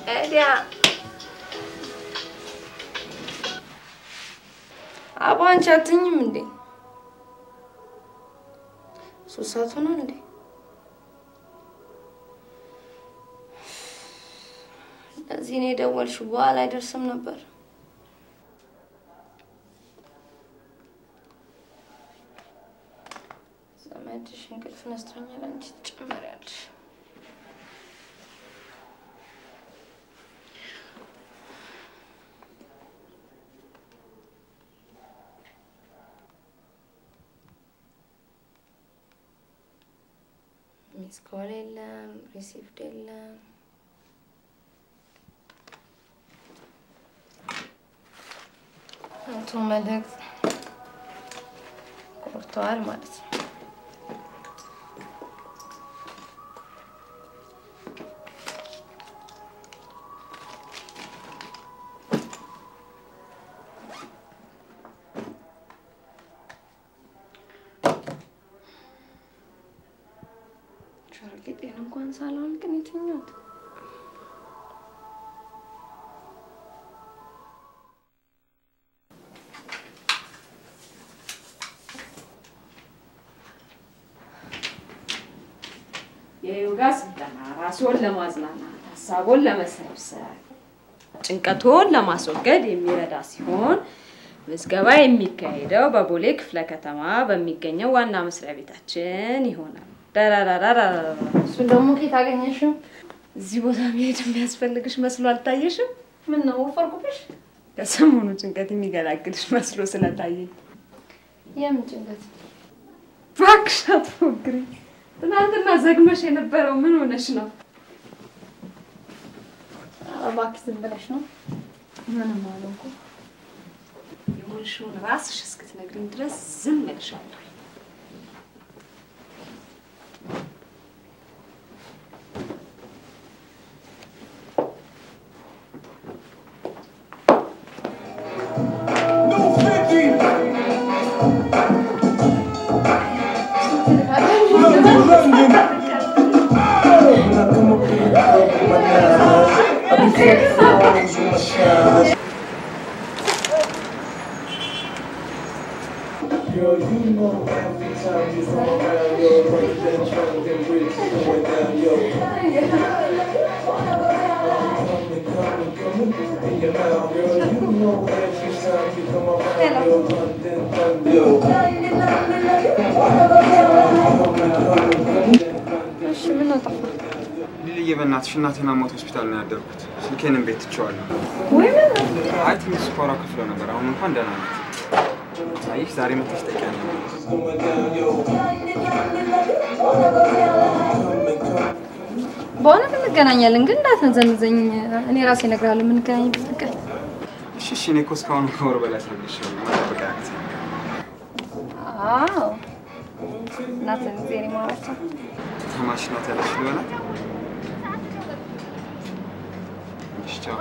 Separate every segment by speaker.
Speaker 1: ኤዲያ አባ አንቺ አትኝም እንዴ? ሶስት ሰዓት ሆኗል እንዴ? ለዚህ እኔ የደወልሽው በኋላ አይደርስም ነበር። ዘመድሽ እንቅልፍ ነስቶኛል፣ አንቺ ትጨመሪያለሽ። ሚስ ኮል የለም፣ ሪሲቭድ የለም። አቶ መልእክት ቆርተዋል ማለት ነው። ጌጤን እንኳን ሳልሆን ግን የትኛት
Speaker 2: የዮጋ ስልጠና ራስዎን ለማዝናናት ሀሳቦን ለመሰብሰብ ጭንቀቶን ለማስወገድ የሚረዳ ሲሆን ምዝገባ የሚካሄደው በቦሌ ክፍለ ከተማ በሚገኘው ዋና መስሪያ ቤታችን ይሆናል። ዳራራራራ
Speaker 1: እሱን ደግሞ ከየት አገኘሽው?
Speaker 2: እዚህ ቦታ መሄድ የሚያስፈልግሽ መስሎ አልታየሽም?
Speaker 1: ምን ነው ወፈርኩብሽ?
Speaker 2: ከሰሞኑ ጭንቀት የሚገላግልሽ መስሎ ስለታየኝ።
Speaker 1: የምን ጭንቀት?
Speaker 2: እባክሽ አትፎግሪ። ትናንትና ዘግመሽ የነበረው ምን ሆነሽ ነው?
Speaker 1: ኧረ እባክሽ ዝም ብለሽ ነው። ምንም አልሆንኩም።
Speaker 2: የሆንሽውን ራስሽ እስክትነግሪኝ ድረስ ዝም እልሻለሁ።
Speaker 3: Girl, you know every time you come around, yo, brother, then trying to bridge going down, yo. Coming, coming, coming in your mouth, girl. You know every time you come around, yo, run, then run, yo. Coming, coming, coming, then run,
Speaker 1: እሺ ምን ነው ጠፋ?
Speaker 4: ልልዬ በእናትሽ እናቴን አሞት ሆስፒታል ነው ያደርኩት። ስልኬንም ቤት ትቼዋለሁ።
Speaker 1: ወይ ምን ነው?
Speaker 4: አይ ትንሽ ስኳሯ ከፍሎ ነበር። አሁን እንኳን ደህና ናት። አየሽ ዛሬ መጥተሽ ጠይቂያለሽ።
Speaker 3: going down, yo. Coming, coming.
Speaker 1: በእውነት እንገናኛለን፣ ግን እንዳትነዘንዘኝ። እኔ ራሴ እነግርሃለሁ የምንገናኝበት ቀን።
Speaker 4: እሺ እሺ፣ እኔ እኮ እስካሁን ከወር በላይ አስረግሻለሁ። መጠበቅ ያቅተኝ።
Speaker 1: አዎ እናትን ጊዜ እኔ ማውራት ነው።
Speaker 4: ተማሽ ናት ያለሽ ሊሆናት። እሺ ቻው።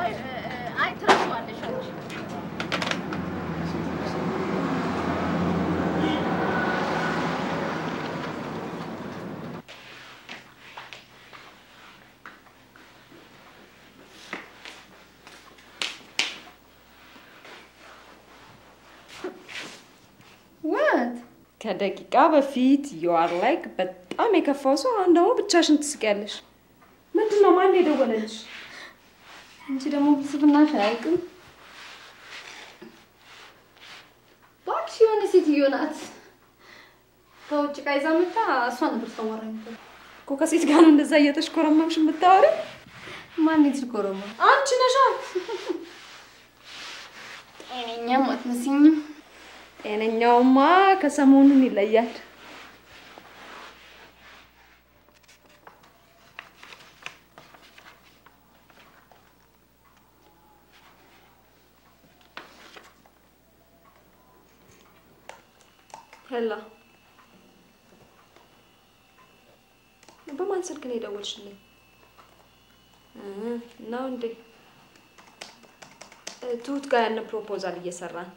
Speaker 1: ወት
Speaker 2: ከደቂቃ በፊት ዩአር ላይክ በጣም የከፋው ሰው፣ አሁን ደግሞ ብቻሽን ትስቂያለሽ። ምንድን ነው? ማን የደወለልሽ?
Speaker 1: አንቺ ደግሞ ብስብናሽ አያልቅም። እባክሽ የሆነ ሴትዮ ናት ከውጭ ዕቃ ይዛ መጣ። እሷ ነበር ታዋራኝ ነበር።
Speaker 2: እኮ ከሴት ጋር ነው እንደዛ እየተሽኮረመምሽ የምታወሪ?
Speaker 1: ማን ትልኮረማ?
Speaker 2: አንቺ ነሻ።
Speaker 1: ጤነኛም አትመስኝም።
Speaker 2: ጤነኛውማ ከሰሞኑን ይለያል። ሄላ በማን ስልክ ነው የደወልሽልኝ? እ ነው እንዴ? እ ትሁት ጋር ያለ ፕሮፖዛል እየሰራን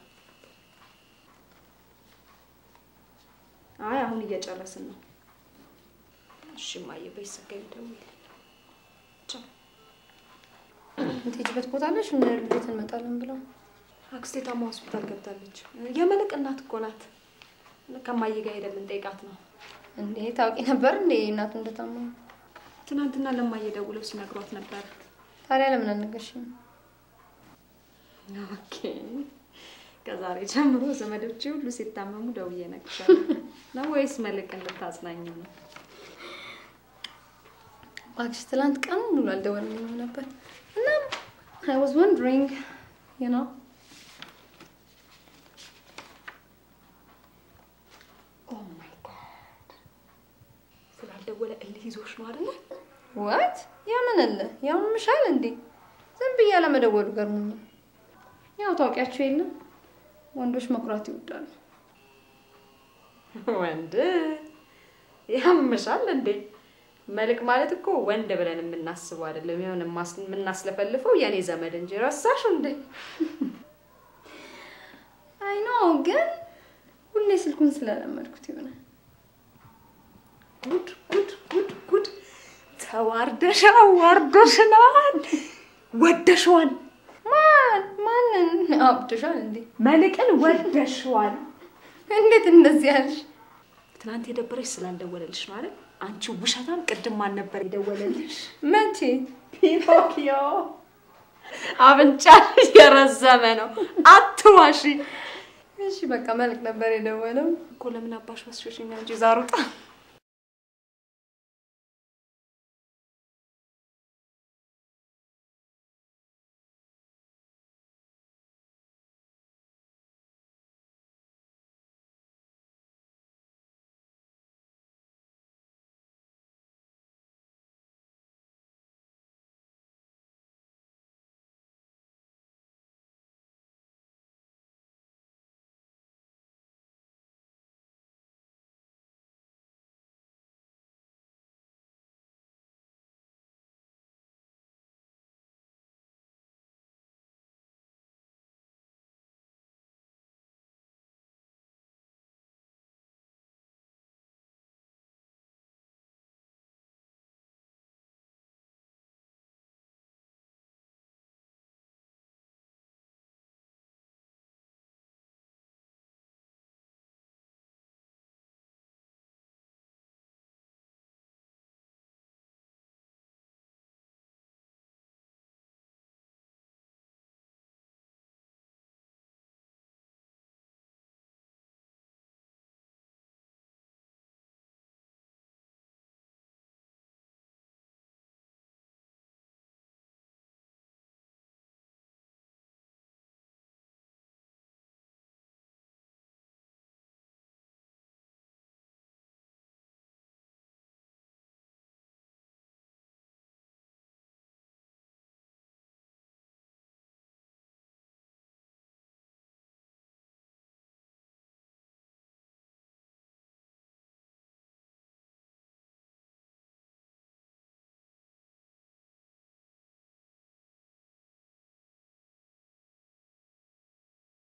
Speaker 2: አይ አሁን እየጨረስን ነው። እሺ እማዬ፣ በይ ስትገቢ ደውይልኝ። ቻው
Speaker 1: የምትሄጂበት ቦታ አለሽ? ቤት እንመጣለን ብለው
Speaker 2: አክስቴ ታማ ሆስፒታል ገብታለች። የመልቅ እናት እኮ ናት። ከማዬ ጋር ሄደን ልንጠይቃት ነው።
Speaker 1: እንዴ ታውቂ ነበር እንዴ እናቱ እንደታመሙ?
Speaker 2: ትናንትና ለማዬ ደውለው ሲነግሯት ነበር።
Speaker 1: ታዲያ ለምን አልነገርሽም?
Speaker 2: ኦኬ ከዛሬ ጀምሮ ዘመዶቼ ሁሉ ሲታመሙ ደውዬ እነግርሻለሁ ነው ወይስ መልቅን ልታጽናኝ ነው?
Speaker 1: እባክሽ ትላንት ቀን ሙሉ አልደወልልኝም ነበር እና አይ ዋዝ ወንድሪንግ ዩ ኖ
Speaker 2: ኦ ማይ ጋድ ስላልደወለ እልህ ይዞሽ ነው አይደለ?
Speaker 1: ዋት ያምንልህ ያምምሻል እንዴ? ዝም ብዬ አለመደወሉ ገርሞኛል። ያው ታውቂያቸው የለም ወንዶች መኩራት ይወዳሉ።
Speaker 2: ወንድ ያምሻል እንዴ? መልክ ማለት እኮ ወንድ ብለን የምናስበው አይደለም። የሆነ ማስ- የምናስለፈልፈው የኔ ዘመድ እንጂ ረሳሽ እንዴ?
Speaker 1: አይ ኖ ግን ሁሌ ስልኩን ስለለመድኩት ይሆናል።
Speaker 2: ጉድ ጉድ ጉድ ጉድ! ተዋርደሽ አዋርዶሽናል፣ ወደሽዋል።
Speaker 1: ማን ማንን አብድሻል እንዴ?
Speaker 2: መልቅን ወደሽዋል።
Speaker 1: እንዴት እንደዚህ ያልሽ?
Speaker 2: ትናንት የደበረሽ ስላልደወለልሽ ነው አይደል? አንቺ ውሸታም! ቅድም ማን ነበር የደወለልሽ?
Speaker 1: መቼ?
Speaker 2: ፒኖኪዮ አፍንጫ የረዘመ ነው። አትዋሺ
Speaker 1: እሺ በቃ መልክ ነበር የደወለው።
Speaker 2: እኮ ለምን አባሽ ወስዶሽኛ እንጂ ዛሩጣ